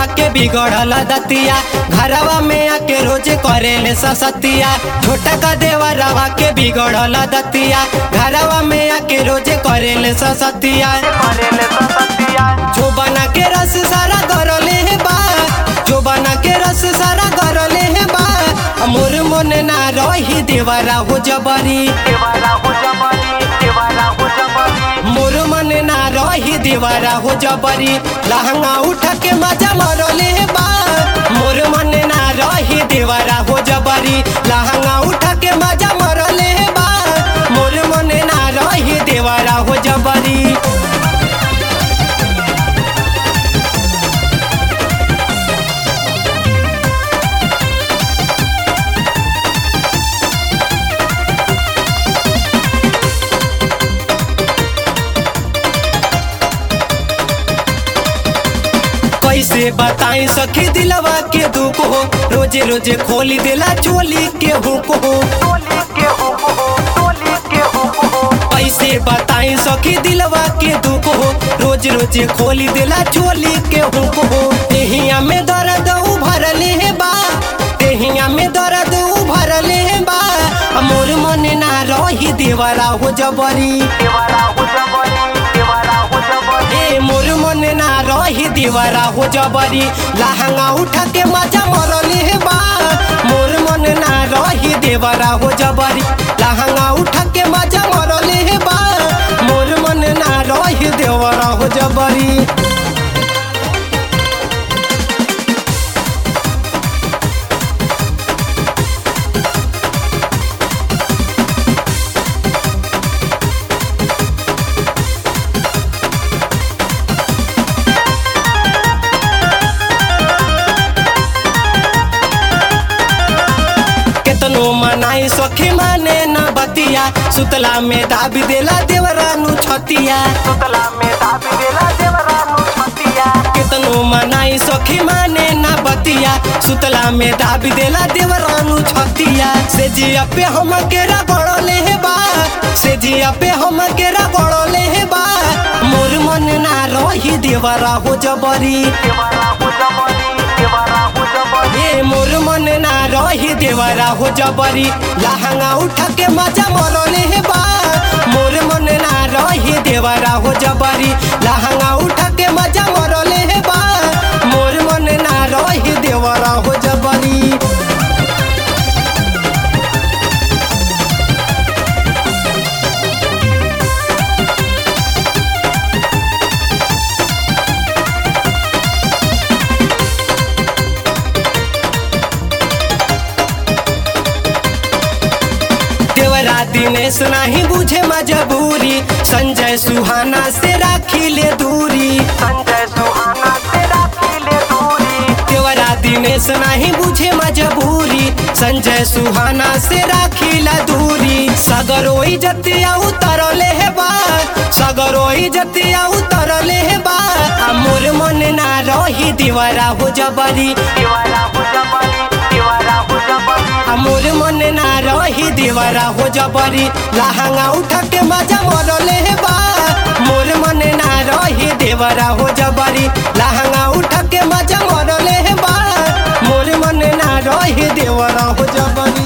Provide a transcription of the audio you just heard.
के बिगड़ल दतिया घरवा में आके रोज करेले ससतिया छोटा का देवरवा के बिगड़ल दतिया घरवा में आके रोज करेले ससतिया जो बना के रस सारा गरले है बा जो बना के रस सारा गरले है बा मोर मन ना रही देवरा हो जबरी मोर मन ना रही देवरा हो जबरी लहंगा उठा के मजा मरले है बा मोर मन ना रही देवरा हो जबरी लहंगा उठा के मजा मरले है बा मोर मन ना रही देवरा हो जबरी कैसे बताई सखी दिलवा के दुख हो रोजे रोजे खोली दिला चोली के हुक हो कैसे बताई सखी दिलवा के दुख हो रोज रोजे खोली दिला चोली के हुक हो तेहिया में दर्द उभरले है बा तेहिया में दर्द उभरले है बा मोर मन ना रही देवरा हो जबरी ए मोर मन ना रही दीवारा हो जबरी लहंगा उठा के मजा मरली है बा मोर मन ना रही देवरा हो जबरी लहंगा उठा के मजा मरली है बा मोर मन ना रही देवरा हो जबरी केतनो मनाई सखी माने न बतिया सुतला में दाबी देला देवरानु छतिया केतनो मनाई सखी माने न बतिया सुतला में दाबी देला देवरानु छतिया से जिया पे हम केरा गड़ले है बा से जिया पे हम केरा गड़ले है बा मोर मन ना रही देवरा हो जबरी ए मोर मन ना रही देवरा हो जबरी लहंगा उठा के मजा मरले है बा मोर मन ना रही देवरा हो जबरी लहंगा उठा के मजा मरले है बा मोर मन ना रही देवरा हो जबरी देवरा दिनेश नहीं बुझे मजबूरी संजय सुहाना से राखी ले दूरी देवरा दिनेश नहीं बुझे मजबूरी संजय सुहाना से राखी ला दूरी सगरोई जतिया उतरले है बा सगरोई जतिया उतरले है बा आ मोर मन ना रही दीवारा हो जबरी आ मोर मन ना रही दीवारा हो जबरी लहंगा उठा के मजा मरले है बा मोर मन ना रही देवरा हो जबरी लहंगा उठा के मजा मरले है बा मोर मन ना रही देवरा हो जबरी